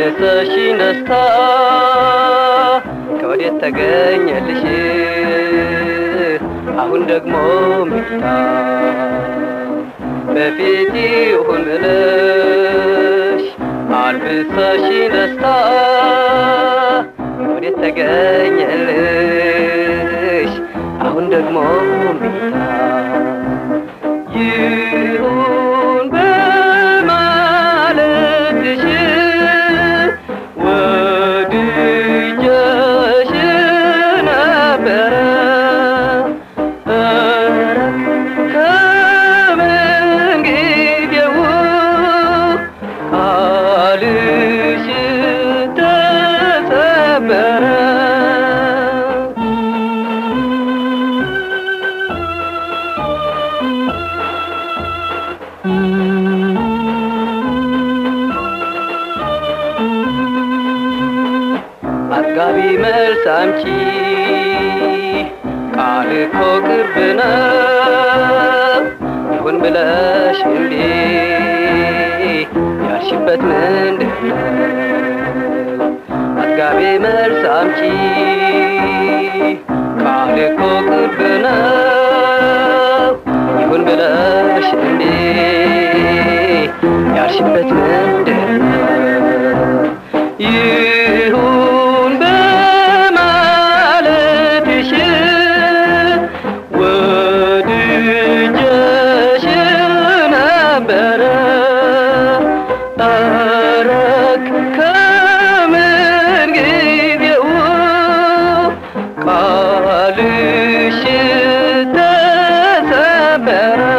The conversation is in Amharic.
አልብሰሽኝ ደስታ ከወዴት ተገኘልሽ አሁን ደግሞ ሚታ በፊት ይሁን ብለሽ አልብሰሽኝ ደስታ ከወዴት ተገኘልሽ አሁን ደግሞ ሚታ ይሁን በማለትሽ ወድጀሽ ነበረ ኧረ ከምን ጊዜው ቃልሽ ተሰበረ አጥጋቢ መልስ አምጪ ቃል እኮ ቅርብ ነው ይሁን ብለሽ እንዴ ያልሽበት ምንድን ነው? አጥጋቢ መልስ አምጪ ቃል እኮ ቅርብ ነው ይሁን ብለሽ እንዴ ያልሽበት ምንድን ነው? ይሁን በማለትሽ ወድጀሽ ነበረ አረግ ከምን ጊዜው ቃልሽ ተሰበረ